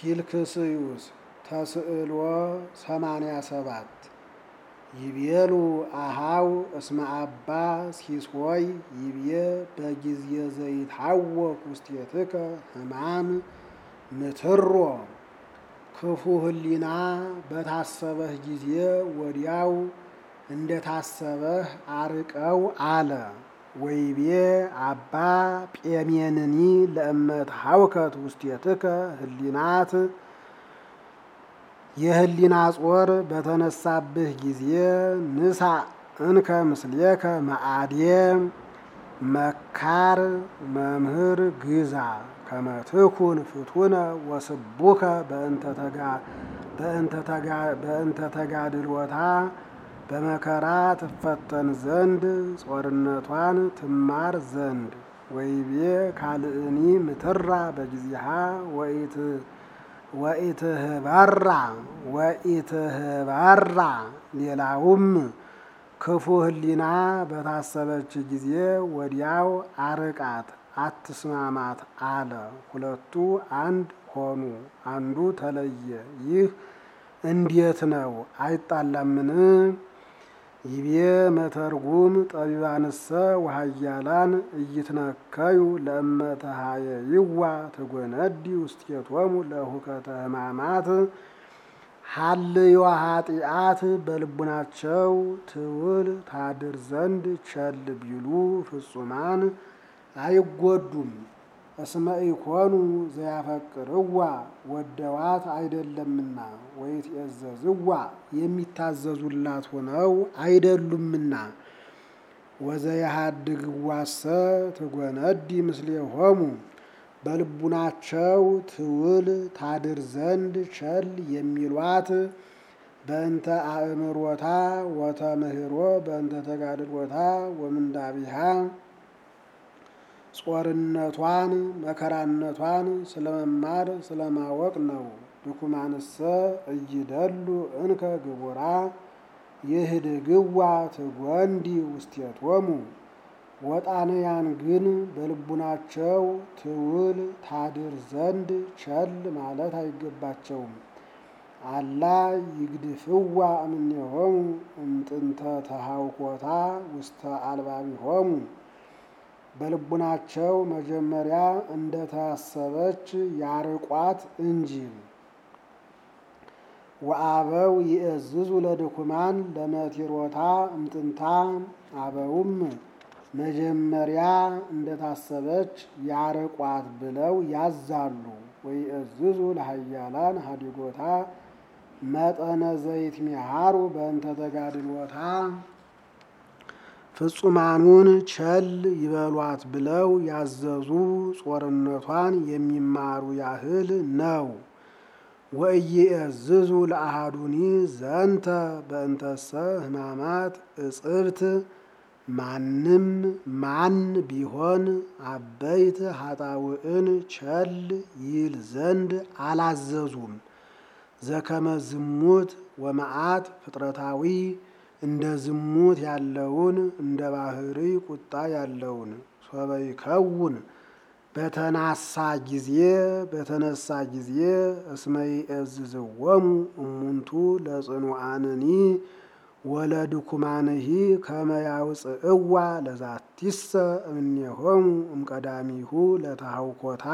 ፊልክስዩስ ተስዕሎ ሰማንያ ሰባት ይቤሉ አሃው እስመ አባ ሲሶይ ይቤ በጊዜ ዘይትሐወክ ውስቴትከ ሕማም ምትሮ ክፉ ህሊና በታሰበህ ጊዜ ወዲያው እንደታሰበህ አርቀው አለ። ወይቤ አባ ጴሜንኒ ለእመት ሐውከት ውስቴትከ ህሊናት የህሊና ጾር በተነሳብህ ጊዜ ንሳ እንከ ምስሌከ መአዴ መካር መምህር ግዛ ከመትኩን ፍቱነ ወስቡከ በእንተ ተጋድሎታ በመከራ ትፈተን ዘንድ ጾርነቷን ትማር ዘንድ ወይቤ ካልእኒ ምትራ በጊዜሃ ወኢትህባራ ወኢትህባራ ሌላውም ክፉ ህሊና በታሰበች ጊዜ ወዲያው አርቃት አትስማማት አለ። ሁለቱ አንድ ሆኑ፣ አንዱ ተለየ። ይህ እንዴት ነው? አይጣላምን? ይቤ መተርጉም ጠቢባንሰ ወሃያላን እይትነከዩ ለእመተሃየ ይዋ ትጎነዲ ውስቴቶሙ ለሁከተ ህማማት ሀልዮ ኃጢአት በልቡናቸው ትውል ታድር ዘንድ ቸል ቢሉ ፍጹማን አይጎዱም። እስመ ኢኮኑ ዘያፈቅርዋ ወደዋት አይደለምና ወይትዔዘዝዋ የሚታዘዙላት ሆነው አይደሉምና ወዘያሃድግዋሰ ትጎነዲ ምስሌሆሙ በልቡናቸው ትውል ታድር ዘንድ ቸል የሚሏት በእንተ አእምሮታ ወተምህሮ በእንተ ተጋድሎታ ወምንዳቢሃ ጾርነቷን መከራነቷን ስለመማር ስለማወቅ ነው። ድኩማንሰ እይደሉ እንከ ግቡራ ይህድግዋ ትጎንዲ ውስቴቶሙ ወጣንያን ግን በልቡናቸው ትውል ታድር ዘንድ ቸል ማለት አይገባቸውም። አላ ይግድፍዋ እምኔሆሙ እምጥንተ ተሃውኮታ ውስተ አልባቢሆሙ በልቡናቸው መጀመሪያ እንደታሰበች ያርቋት እንጂ። ወአበው ይእዝዙ ለድኩማን ለመቲሮታ እምጥንታ አበውም መጀመሪያ እንደታሰበች ያርቋት ብለው ያዛሉ። ወይእዝዙ ለሃያላን ሀዲጎታ መጠነ ዘይት ሚሃሩ በእንተ ተጋድሎታ ፍጹማኑን ቸል ይበሏት ብለው ያዘዙ ጾርነቷን የሚማሩ ያህል ነው። ወኢይእዝዙ ለአሃዱኒ ዘንተ በእንተሰ ሕማማት እጽብት ማንም ማን ቢሆን አበይት ኃጣውዕን ቸል ይል ዘንድ አላዘዙም። ዘከመ ዝሙት ወመዓት ፍጥረታዊ እንደ ዝሙት ያለውን እንደ ባህሪ ቁጣ ያለውን ሶበይከውን በተናሳ ጊዜ በተነሳ ጊዜ እስመ ይእዝዝዎሙ እሙንቱ ለጽኑዓንኒ ወለድኩማንሂ ከመ ያውፅእዋ ለዛቲሰ እምኔሆሙ እምቀዳሚሁ ለተሃውኮታ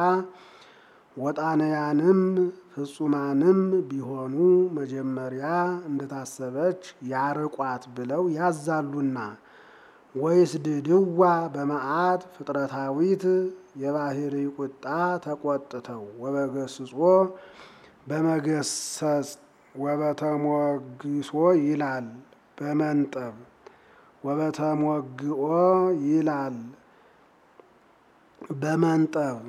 ወጣንያንም ፍጹማንም ቢሆኑ መጀመሪያ እንደታሰበች ያርቋት ብለው ያዛሉና። ወይስ ድድዋ በመዓት ፍጥረታዊት የባህሪ ቁጣ ተቆጥተው ወበገስጾ በመገሰጽ ወበተሞግሶ ይላል በመንጠብ ወበተሞግኦ ይላል በመንጠብ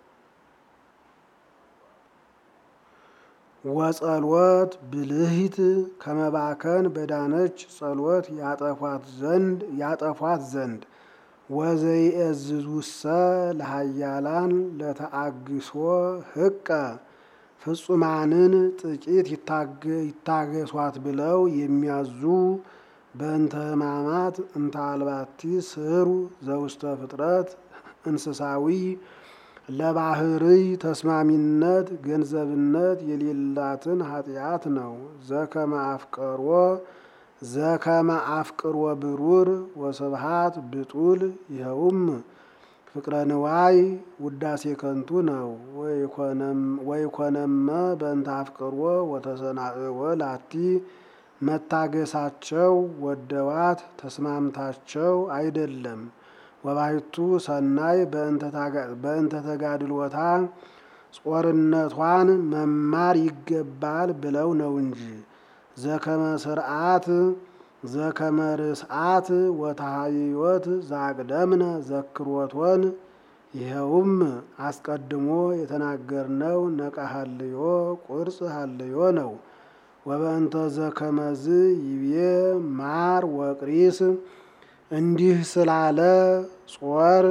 ወጸሎት ብልሂት ከመባከን በዳነች ጸሎት ያጠፏት ዘንድ ያጠፏት ዘንድ ወዘይእዝዙሰ ለሃያላን ለተአግሶ ህቀ ፍጹማንን ጥቂት ይታገሷት ብለው የሚያዙ በእንተ ሕማማት እንተ አልባቲ ስሩ ዘውስተ ፍጥረት እንስሳዊ ለባህርይ ተስማሚነት ገንዘብነት የሌላትን ኃጢአት ነው። ዘከመ አፍቀሮ ዘከመ አፍቅሮ ብሩር ወስብሃት ብጡል ይኸውም ፍቅረ ንዋይ ውዳሴ ከንቱ ነው። ወይኮነመ በእንተ አፍቅሮ ወተሰናእወ ላቲ መታገሳቸው ወደዋት ተስማምታቸው አይደለም። ወባሕቱ ሰናይ በእንተ ተጋድሎታ ጾርነቷን መማር ይገባል ብለው ነው እንጂ ዘከመ ስርዓት ዘከመ ርስዓት ወተሃይወት ዛቅደምነ ዘክሮቶን ይኸውም አስቀድሞ የተናገርነው ነቃ ሀልዮ ቁርጽ ሀልዮ ነው። ወበእንተ ዘከመዝ ይቤ ማር ወቅሪስ እንዲህ ስላለ ጾር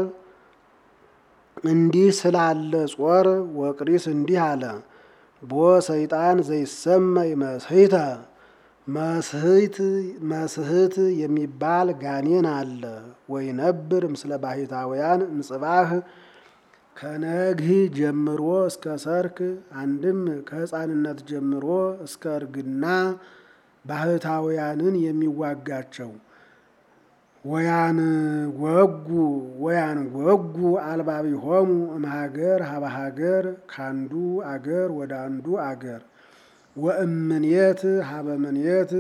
እንዲህ ስላለ ጾር ወቅሪስ እንዲህ አለ። ቦ ሰይጣን ዘይሰመይ መስህተ መስህት መስህት የሚባል ጋኔን አለ። ወይነብር ምስለ ባሕታውያን እምጽባህ ከነግህ ጀምሮ እስከ ሰርክ አንድም ከሕፃንነት ጀምሮ እስከ እርግና ባሕታውያንን የሚዋጋቸው ወያን ወጉ ወያን ወጉ አልባቢሆሙ እምሀገር ሀበ ሀገር ካንዱ አገር ወደ አንዱ አገር ወእምኔት ሀበ ምኔት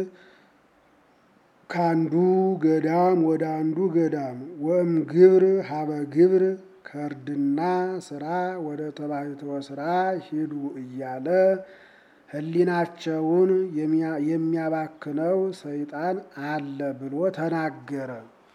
ካንዱ ገዳም ወደ አንዱ ገዳም ወእም ግብር ሀበ ግብር ከእርድና ስራ ወደ ተባሕቶ ስራ ሂዱ እያለ ሕሊናቸውን የሚያባክነው ሰይጣን አለ ብሎ ተናገረ።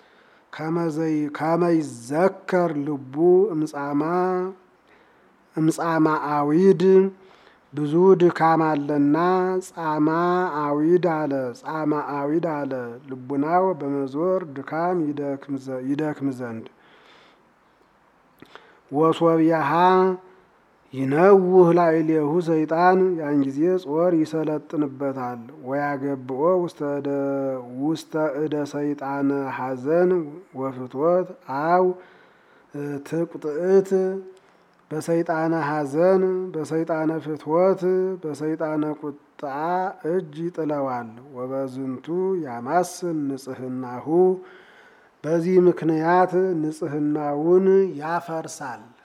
ከመይዘከር ልቡ እምጻማ እምጻማ አዊድ ብዙ ድካም አለና ጻማ አዊድ አለ ጻማ አዊድ አለ ልቡናው በመዞር ድካም ይደክም ዘንድ ወሶብያሃ ይነውህ ላዕሌሁ ሰይጣን ያን ጊዜ ጾር ይሰለጥንበታል። ወያገብኦ ውስተ እደ ሰይጣነ ሐዘን ወፍትወት አው ትቁጥእት በሰይጣነ ሐዘን በሰይጣነ ፍትወት በሰይጣነ ቁጣ እጅ ይጥለዋል። ወበዝንቱ ያማስን ንጽህናሁ በዚህ ምክንያት ንጽህናውን ያፈርሳል።